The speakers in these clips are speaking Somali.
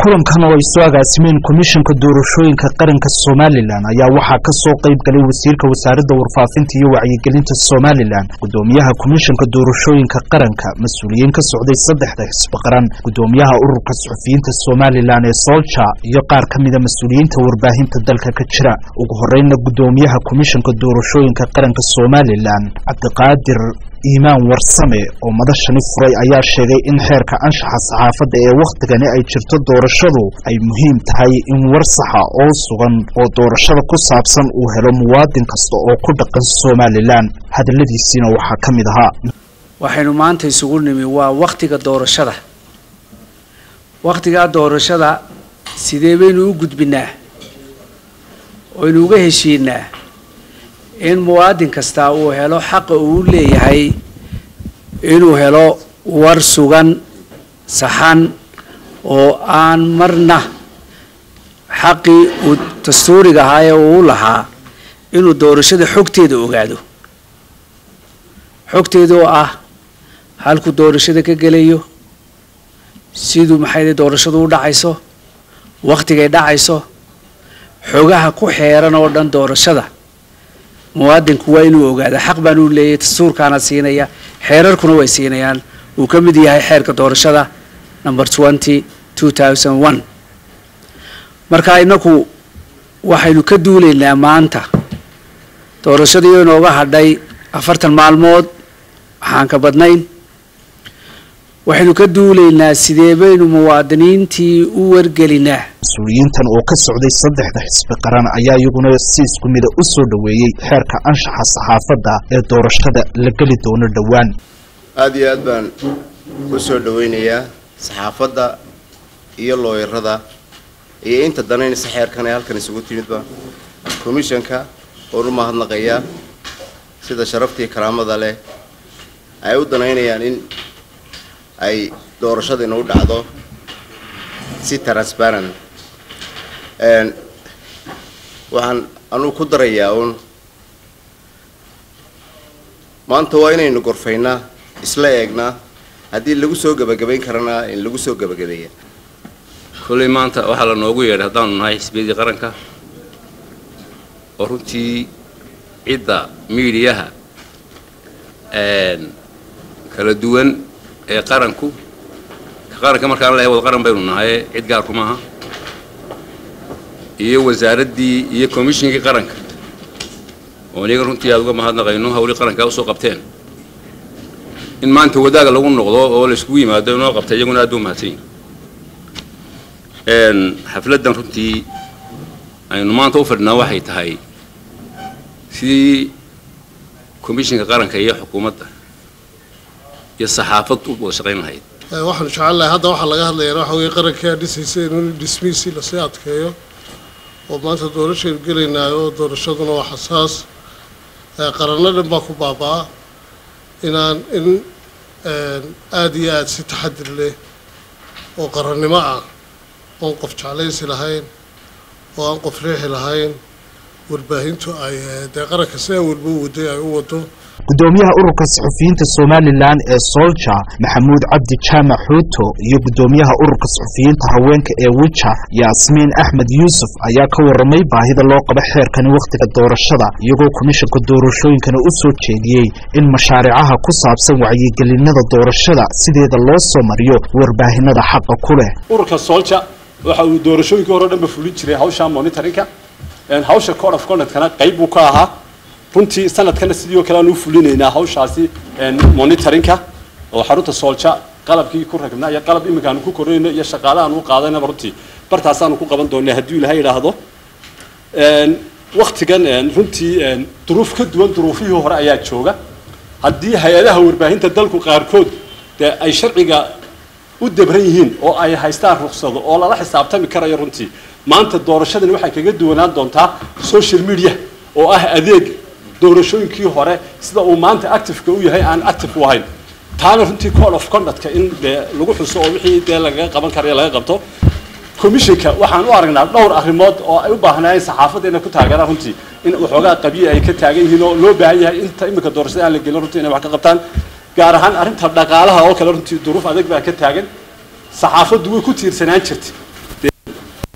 kulankan oo ay soo agaasimeen komishanka doorashooyinka qaranka somalilan ayaa waxaa ka soo qayb galay wasiirka wasaaradda warfaafinta iyo wacyigelinta somalilan gudoomiyaha komishanka doorashooyinka qaranka mas-uuliyiin ka socday saddexda xisbi qaran gudoomiyaha ururka suxufiyiinta somalilan ee solja iyo qaar ka mida mas-uuliyiinta warbaahinta dalka ka jira ugu horeyna gudoomiyaha komishanka doorashooyinka qaranka somalilan cabdiqaadir iimaan warsame oo madashani furay ayaa sheegay in xeerka anshaxa saxaafadda ee wakhtigani ay jirto doorashadu ay muhiim tahay in war saxa oo sugan oo doorashada ku saabsan uu helo muwaadin kasta oo ku dhaqan somalilan hadalladiisiina waxaa ka mid ahaa waxaynu maanta isugu nimi waa wakhtiga doorashada wakhtigaa doorashada sidee baynu u gudbinaa oynu uga heshiinaa in muwaadin kastaa uu helo xaqa uu leeyahay inuu helo war sugan saxan oo aan marna xaqii uu dastuuriga ahaa ee uu lahaa inuu doorashada xogteeda ogaado xogteeda oo ah halkuu doorashada ka gelayo siduu maxay doorashadu u dhacayso wakhtigay dhacayso xogaha ku xeeran oo dhan doorashada muwaadinku waa inuu ogaado xaq baan uu leeyahay dastuurkaana siinaya xeerarkuna way siinayaan uu ka mid yahay xeerka doorashada number twenty two thousand one marka inaku waxaynu ka duulaynaa maanta doorashadii inooga hadhay afartan maalmood waxaan ka badnayn waxaynu ka duulaynaa sidee baynu muwaadiniintii u wargelinaa mas-uuliyiintan oo ka socday saddexda xisbi qaran ayaa iyaguna si isku mida u soo dhoweeyey xeerka anshaxa saxaafadda ee doorashada la geli doono dhowaan aada iyo aad baan u soo dhaweynayaa saxaafadda iyo looyarada iyo inta danaynaysa xeerkan ee halkan isugu timidba komishanka oon u mahadnaqayaa sida sharaftii karaamada leh ay u danaynayaan in ay doorashadiina u dhacdo si transparent waxaan anugu ku darayaa uun maanta waa inaynu gorfaynaa isla eegnaa haddii lagu soo gebagabayn karana in lagu soo gebagabeeya kolley maanta waxaa la noogu yeedhay haddaanu nahay xisbiyadii qaranka oo runtii cidda miidiyaha kala duwan ee qaranku qaranka markaan leehay wada qaran baynu nahay cid gaarku maaha iyo wasaaraddii iyo commishinkii qaranka oo iyaga runtii aada uga mahadnaqayno hawlii qarankaa usoo qabteen in maanta wadaaga lagu noqdo oo la iskugu yimaado inoo qabtay iyaguna aad ba umahadsanyihin xafladdan runtii aynu maanta u fadhinaa waxay tahay sidii commishinka qaranka iyo xukuumadda iyo saxaafad u wada shaqayn lahayd waxaanu jecelnahay hadda waxaa laga hadlayaa waxa weye qarankaa dhisaysa in dhismihiisii lasii adkeeyo oo maanta doorashaynu gelaynaayo oo doorashaduna waa xasaas qaranno dhan baa ku baabaa inaan in aada iyo aada si taxadir leh oo qarannimo ah oon qof jeclaysi lahayn oo aan qof riixi lahayn warbaahintu ay dee qaranka sidaa walba u waday ay u wado gudoomiyaha ururka saxufiyiinta somalilan ee solja maxamuud cabdi jaamac xuuto iyo gudoomiyaha ururka saxufiyiinta haweenka ee wija yaasmiin axmed yuusuf ayaa ka waramay baahida loo qabo xeerkani wakhtiga doorashada iyagoo komishanka doorashooyinkana u soo jeediyey in mashaariicaha ku saabsan wacyigelinada doorashada sideeda loo soo mariyo warbaahinada xaqa ku leh ururka solja waxa uu doorashooyinkii hore o dhanba fulin jiray hawsha monitorinka hawsha code of conductkana qayb buu ka ahaa runtii sanadkana sidii oo kale aan u fulinaynaa hawshaasi monitorinka oo xarunta soolja qalabkii ku ragnaa iyo qalab iminka aanu ku korinayno iyo shaqaale aanu u qaadanaba runtii bartaasaanu ku qaban doonaa hadduu ilahay idhaahdo waktigan runtii duruuf ka duwan duruufihii hore ayaa jooga haddii hay-adaha warbaahinta dalku qaarkood dee ay sharciga u dabran yihiin oo ay haystaan ruksado oo lala xisaabtami karayo runtii maanta doorashadani waxay kaga duwanaan doontaa social media oo ah adeeg doorashooyinkii hore sida uu maanta activeka u yahay aan active u ahayn taana runtii code of conductka in dee lagu xuso oo wixii dee lagaga qaban karayo laga qabto commissionka waxaan u aragnaa dhowr arrimood oo ay u baahnaayeen saxaafadda inay ku taageeraan runtii in waxoogaa qabiya ay ka taagan yihiin oo loo baahan yahay inta iminka doorashada aan la gelin runtii inay wax ka qabtaan gaar ahaan arrinta dhaqaalaha oo kale runtii duruuf adag baa ka taagan saxaafaddu way ku tiirsanaan jirtay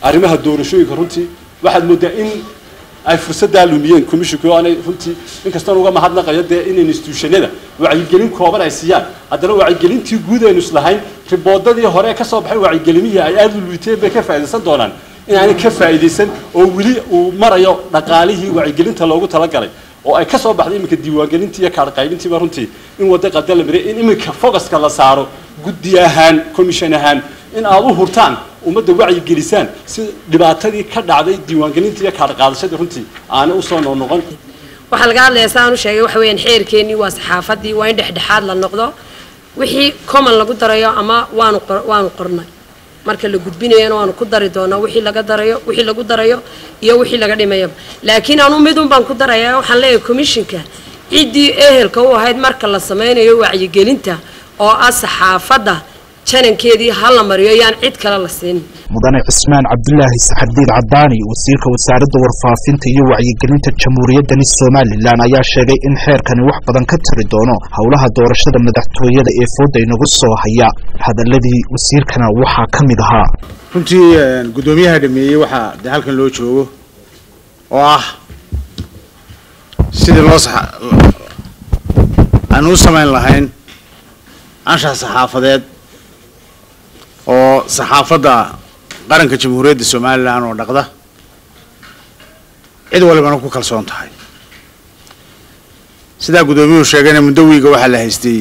arrimaha doorashooyinka runtii waxaad moodaa in ay fursaddaa lumiyeen commissionka oo aanay runtii inkastoon uga mahadnaqayo dee in institutionada wacyigelin kooban ay siiyaan haddana wacyigelintii guud aynu islahayn riboodadii hore ka soo baxay wacyigelimihii ay aada u luiteen bay ka faa'iidaysan doonaan inaanay ka faa'iidaysan oo weli uu marayo dhaqaalihii wacyigelinta loogu talagalay oo ay ka soo baxday iminka diiwaangelintii iyo kaadhqaybintiiba runtii in wadda qada la mariya in iminka focuska la saaro guddi ahaan commission ahaan in aad u hurtaan ummadda wacyi gelisaan si dhibaatadii ka dhacday diiwaangelintii iyo kaadhqaadashadii runtii aanay usoo noqnoqon waxaa laga hadlayaa saan u sheegay waxa weeyaan xeerkeennii waa saxaafadii waa in dhexdhexaad la noqdo wixii common lagu darayo ama waanu waanu qornay marka la gudbinayana waanu ku dari doonaa wixii laga darayo wixii lagu darayo iyo wixii laga dhimayaba laakiin anu midun baan ku darayaa waxaan leeyahay commissionka ciddii ehelka u ahayd marka la sameynayo wacyigelinta oo ah saxaafadda janankeedii ha la mariyo yaan cid kale la siin mudane cismaan cabdulaahi saxardiid cadaani wasiirka wasaaradda warfaafinta iyo wacyigelinta jamhuuriyaddani somalilan ayaa sheegay in xeerkani wax badan ka tari doono howlaha doorashada madaxtooyada ee fooda inagu soo haya hadaladii wasiirkana waxaa ka mid ahaa runtii guddoomiyaha dhameeyey waxaa dee halkan loo joogo oo ah sidii loo aanu u samayn lahayn anshax saxaafadeed oo saxaafadda qaranka jamhuuriyadda somalilan oo dhaqda cid walibana ku kalsoon tahay sidaa guddoomiyuhu sheegayna muddo wiiga waxaa la haystay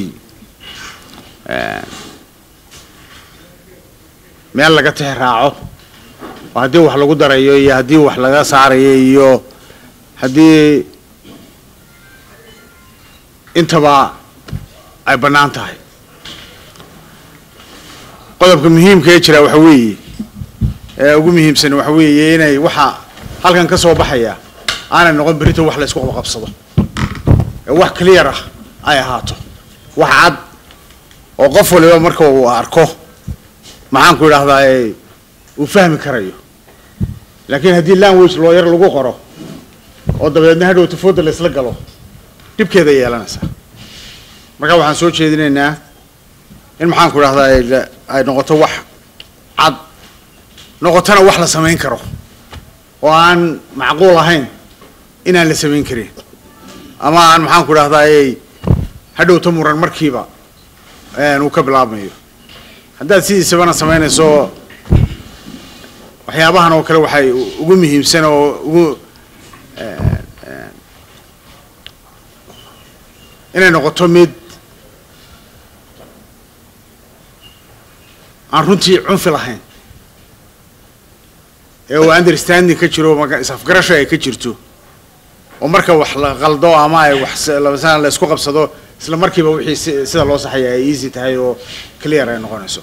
meel laga tix raaco oo haddii wax lagu darayo iyo haddii wax laga saarayo iyo haddii intaba ay bannaan tahay qodobka muhiimka ee jira waxa weeye ee ugu muhiimsan waxa weeye inay waxa halkan ka soo baxaya aanay noqon berito wax la isku qabqabsado ee wax clear ah ay ahaato wax cad oo qof waliba marka uu arko maxaan ku idhahdaa ee uu fahmi karayo laakiin haddii language loo yar lagu qoro oo dabeedna hadhow tafooda la isla galo dhibkeeda yeelanaysaa marka waxaan soo jeedinaynaa in maxaan ku idhahdaa ay noqoto wax cad noqotona wax la samayn karo oo aan macquul ahayn inaan la samayn karin ama aan maxaan ku idhahdaa hadhowta muran markiiba uu ka bilaabmayo haddaad sidiisabana samaynayso waxyaabahan oo kale waxay ugu muhiimsan oo ugu inay noqoto mid aan runtii cunfi lahayn ee uu understanding ka jiro is-afgarasho ay ka jirto oo marka wax la qaldo ama ay wax labasana la isku qabsado isla markiiba wixii sida loo saxaya ay easy tahay oo clear ay noqonayso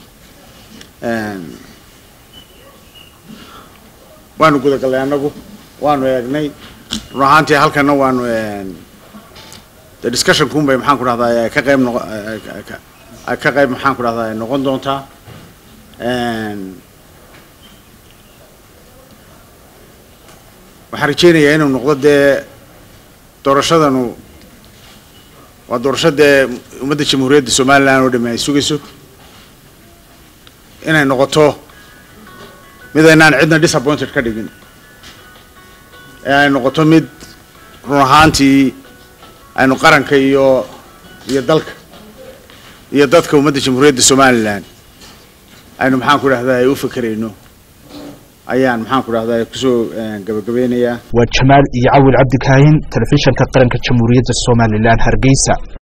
waanu gudagallay annagu waanu eegnay run ahaantii halkana waanu de discussion kun bay maxaan ku dhahdaa ka qayb noqo ka qayb maxaan ku dhahdaa ay noqon doontaa waxaan rajeynayaa inuu noqdo dee doorashadanu waa doorasho dee ummadda jamhuuriyadda somalilan oo dhami ay sugayso inay noqoto mid aynaan cidna disappointed ka dhigin ee ay noqoto mid run ahaantii aynu qaranka iyo iyo dalka iyo dadka ummadda jamhuuriyadda somalilan aynu maxaan ku dhahdaa ay u fekerayno ayaan maxaan ku dhahdaa kusoo gabagabeynayaa waa jamaal iyo cawil cabdikaahin telefishanka qaranka jamhuuriyadda somalilan hargeysa